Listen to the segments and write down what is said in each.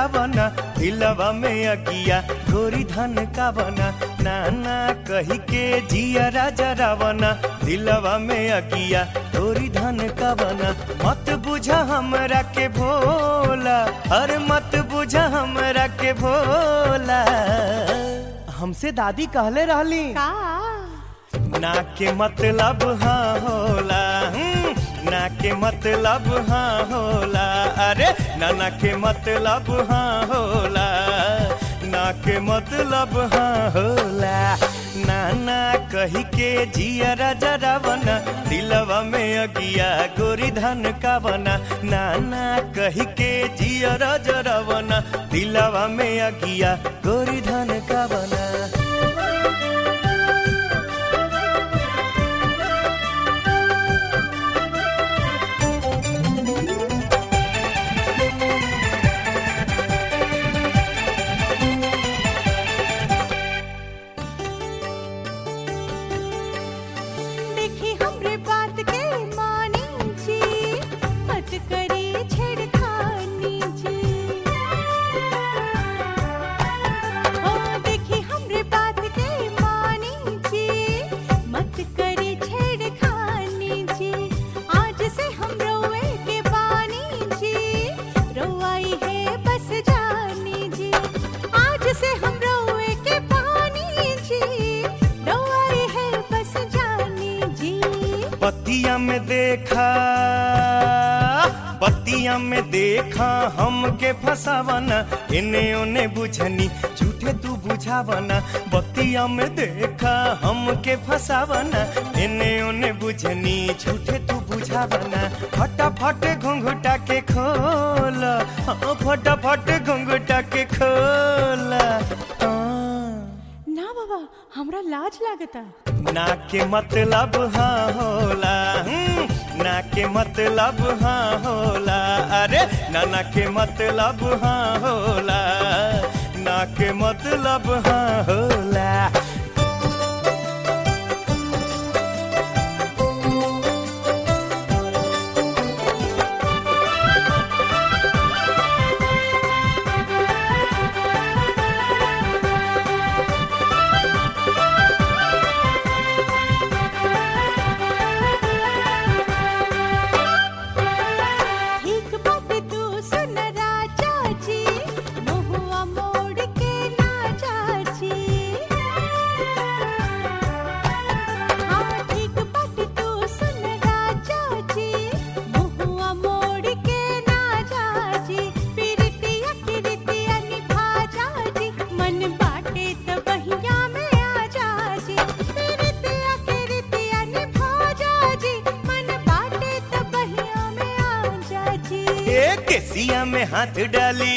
जरावना दिलवा में अगिया गोरी धन का बना नाना कही के जिया जरावना दिलवा में अगिया गोरी धन का बना मत बुझा हमरा के भोला अरे मत बुझा हमरा के भोला हमसे दादी कहले रहली का ना के मतलब हाँ होला हम्म, ना के मतलब हाँ होला अरे नाना के मतलब हाँ होला ना के मतलब हाँ होला नाना कही के जिया जरावना दिलवा में अगिया गोरी धन का बना नाना कही के जिया जरावना दिलवा में अगिया गोरी धन का बना देखी हमरे बात के मानी जी मत करी छेड़खानी जी ओ देखी हमरे बात के मानी जी मत करी छेड़खानी जी आज से हम रोए के बानी जी रोआई है बस जानी जी आज से हम रोए के बानी जी रोआई है बस जानी जी पतिया में देखा पतिया में देखा हमके फसावना इने ओने बुझनी झूठे तू बुझावना बतिया में देखा हमके फसावना इने ओने बुझनी झूठे तू बुझावना फटाफट घुंघुटा के खोला हाँ फटाफट घुंघुटा के खोला हाँ। ना बाबा हमरा लाज लागता ना के मतलब हाँ होला हम्म, ना के मतलब हाँ होला अरे नाना के मतलब हाँ होला ना के मतलब हाँ होला ठीक बात तू सुन राजा जी मुहुआ मोड़ के ना जाची हाँ ठीक बात तू सुन राजा जी मुहुआ मोड़ के ना जाची पिरतिया किरतिया निभा जाजी मन बाटे त बहिया में आ जाजी पिरतिया किरतिया निभा जाजी मन बाटे त बहिया में आ जाजी ए केसिया में हाथ डाली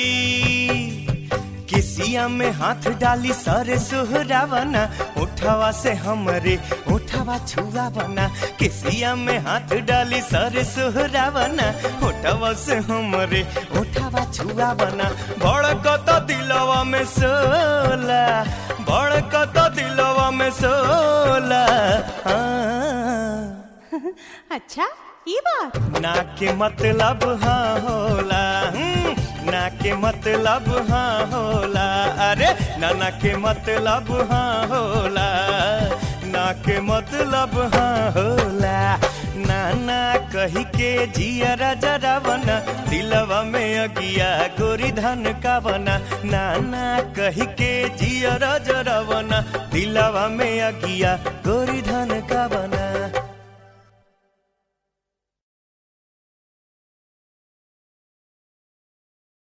केसिया में हाथ डाली सर सुहरावना उठावा से हमरे उठावा छुआवना केसिया में हाथ डाली सर सुहरावना उठावा से हमरे उठावा छुआवना भड़कत दिलवा में सोला भड़कत दिलवा में सोला हाँ अच्छा ये बात ना के मतलब हाँ होला हम्म, ना के मतलब हाँ होला अरे नाना के मतलब हाँ होला ना के मतलब हाँ होला नाना कही के जिया जरावना दिलवा में अगिया गोरी धन का बना नाना कही के जिया जरावना दिलवा में अगिया गोरी धन का बना